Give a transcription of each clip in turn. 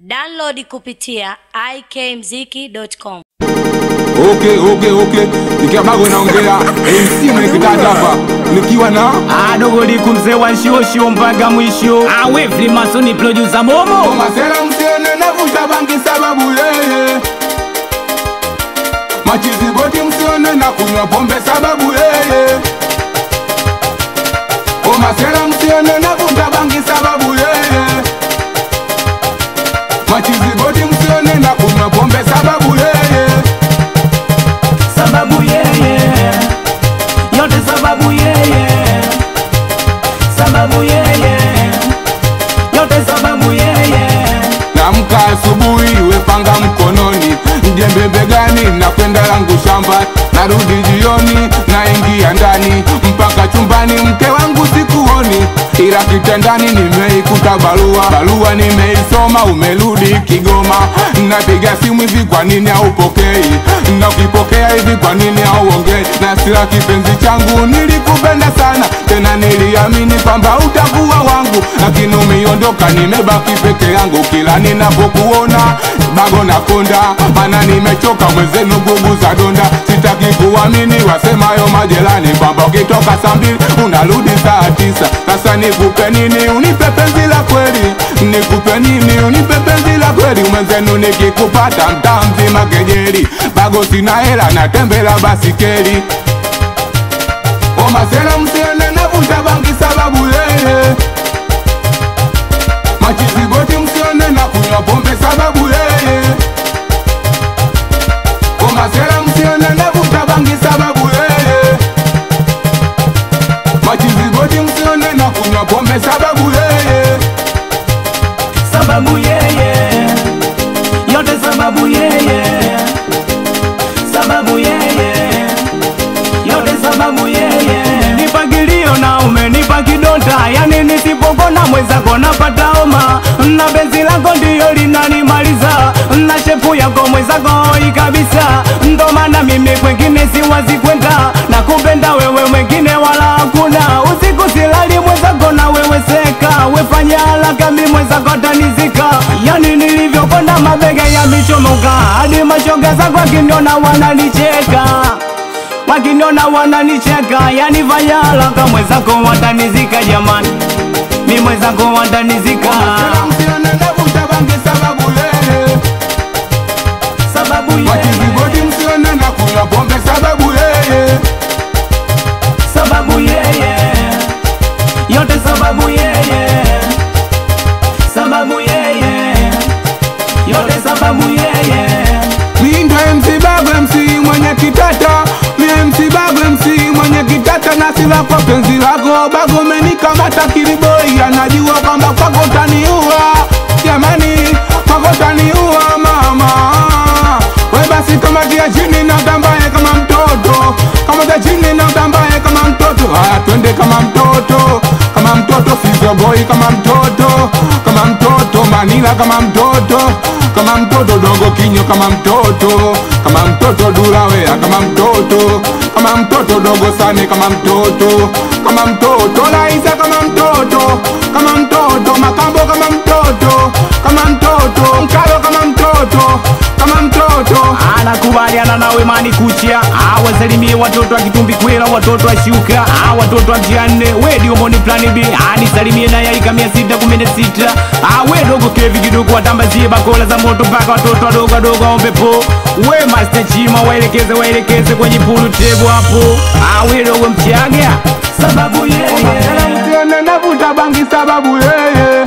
Download kupitia ikmziki.com. Okay, okay, okay. Nikiabago naongea MC mwenekitaji hapa nikiwa na adogoliku mzee wa nshioshio mpaka mwisho awe flimasoni produsa momo Masela msione navuta bangi sababu yeye Machizi boti msione na kunywa pombe sababu yeye O masela msione navuta bangi sababu yeye Machizi boti msione na kunywa pombe sababu yeye sababu yeye yote sababu yeye sababu yeye yote sababu yeye Namka asubuhi wepanga mkononi, jembe begani, nakwenda langu shamba, narudi jioni, naingia ndani mpaka chumbani, mke wangu sikuoni, ila kitandani nimeikuta barua, barua nimeisoma, umerudi Kigoma, napiga simu hivi, kwa nini haupokei? Na ukipokea hivi, kwa nini hauongei? Na sila kipenzi changu, nilikupenda sana, tena niliamini kwamba utakuwa wangu, lakini umeondoka, nimebaki peke yangu, kila ninapokuona bago na konda, mana nimechoka mwenzenu, gugu za donda, sitaki kuamini wasemayo majelani kwamba ukitoka saa mbili unarudi saa tisa. Sasa nikupe nini? Unipe penzi la kweli, nikupe nini? Unipe penzi la kweli, mwenzenu nikikupata mtaa mzima kejeli, bago sina hela, natembela basikeli O masela msione navuta bangi sababu yeye Machizi boti msione na kunywa pombe sababu yeye O masela msione navuta bangi sababu yeye Machizi boti msione na kunywa pombe sababu yeye sababu yeye yote sababu yeye sababu yeye yote sababu yeye nipagilio na umenipa kidonda yani nisipokona mwenzako napata homa na benzi lako ndiyo linanimaliza na shepu yako mwenzako ikabisa ndo maana mimi kwengine siwazi kwenda na kupenda wewe mwengine wala hakuna usiku silali mwenzako na wewe seka wefanya haraka mi mwenzako tanizika yani nilivyokonda mabega yamechomoka hadi mashoga zako akiniona wananicheka wakiniona wananicheka yani fanya haraka mwenzako watanizika jamani mi mwenzako watanizika Masela msione navuta bangi sababu yeye sababu Machizi yeye boti msione na kunywa pombe sababu yeye sababu yeye yote sababu yeye sababu yeye yote sababu yeye Mindo MC Babu MC mwenye kitata Mi MC Babu MC mwenye kitata na sila kwa penzi lako Babu umenikamata kiliboi Anajua kwamba kwako utaniua Jamani kwako utaniua mama We basi kamatia chini na utambaye kama mtoto Kamatia chini na utambaye kama mtoto Haya twende kama mtoto Kama mtoto Fizo boy kama mtoto Kama mtoto Manila kama mtoto Kama mtoto dogo kinyo kama mtoto Kama mtoto durawea kama mtoto Kama mtoto dogo sane kama mtoto Kama mtoto Laiza kama mtoto Kama mtoto Makambo kama mtoto Kama mtoto Mkalo kama mtoto Kama mtoto anakubaliana nawe mani kucha awasalimie watoto akitumbi kwela watoto ashuka watoto wa mjianne wediomoni plani b anisalimie naye aika mia sita kumi na sita awe dogo kevi kidogo watambazie bakola za moto mpaka watoto wadogo wadogo waombepo we master chima waelekeze waelekeze kwenye pulu tebu hapo awe dogo mchaga sababu Masela yeye msione navuta bangi sababu yeye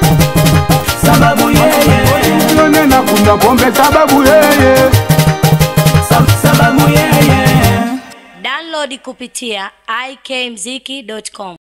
sababu yeye Msione na kunywa pombe sababu yeye Sab- sababu yeye Download kupitia ikmziki.com.